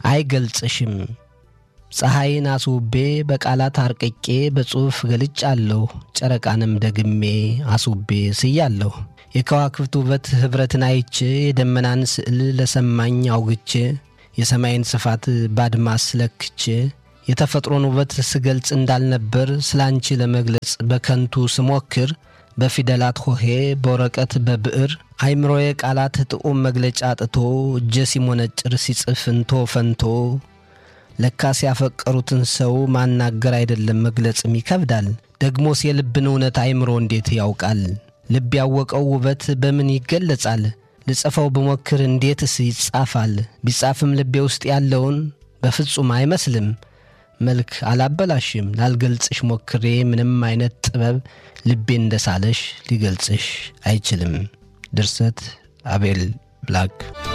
አይገልጽሽም። ፀሐይን አስውቤ በቃላት አርቅቄ በጽሑፍ ገልጫለሁ። ጨረቃንም ደግሜ አስውቤ ስያለሁ። የከዋክብት ውበት ኅብረትን አይቼ የደመናን ስዕል ለሰማኝ አውግቼ የሰማይን ስፋት ባድማስ ለክቼ የተፈጥሮን ውበት ስገልጽ እንዳልነበር ስላንቺ ለመግለጽ በከንቱ ስሞክር በፊደላት ሆሄ በወረቀት በብዕር አይምሮዬ ቃላት ጥዑም መግለጫ አጥቶ እጀ ሲሞነጭር ሲጽፍ እንቶ ፈንቶ ለካስ ያፈቀሩትን ሰው ማናገር አይደለም መግለጽም ይከብዳል። ደግሞስ የልብን እውነት አይምሮ እንዴት ያውቃል? ልብ ያወቀው ውበት በምን ይገለጻል? ልጽፈው ብሞክር እንዴትስ ይጻፋል? ቢጻፍም ልቤ ውስጥ ያለውን በፍጹም አይመስልም። መልክ አላበላሽም ላልገልጽሽ ሞክሬ ምንም አይነት ጥበብ ልቤ እንደሳለሽ ሊገልጽሽ አይችልም። ድርሰት አቤል ብላክ።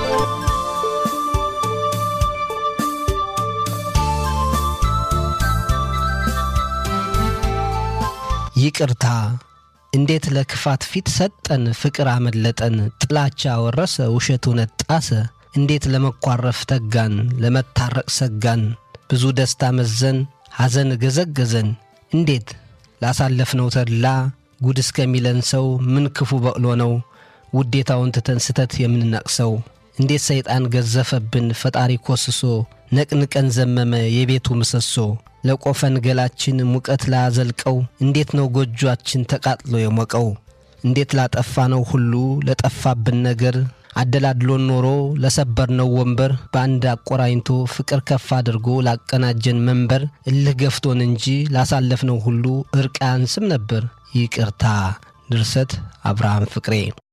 ይቅርታ እንዴት ለክፋት ፊት ሰጠን፣ ፍቅር አመለጠን፣ ጥላቻ ወረሰ፣ ውሸት እውነት ጣሰ። እንዴት ለመኳረፍ ተጋን፣ ለመታረቅ ሰጋን፣ ብዙ ደስታ መዘን፣ ሐዘን ገዘገዘን። እንዴት ላሳለፍነው ተድላ ጉድ እስከሚለን ሰው ምን ክፉ በቅሎ ነው ውዴታውን ትተን ስተት የምንነቅሰው? እንዴት ሰይጣን ገዘፈብን ፈጣሪ ኮስሶ ነቅንቀን ዘመመ የቤቱ ምሰሶ። ለቆፈን ገላችን ሙቀት ላዘልቀው እንዴት ነው ጎጆአችን ተቃጥሎ የሞቀው? እንዴት ላጠፋነው ሁሉ ለጠፋብን ነገር አደላድሎን ኖሮ ለሰበርነው ወንበር በአንድ አቆራኝቶ ፍቅር ከፍ አድርጎ ላቀናጀን መንበር እልህ ገፍቶን እንጂ ላሳለፍነው ሁሉ እርቅ አያንስም ነበር። ይቅርታ። ድርሰት አብርሃም ፍቅሬ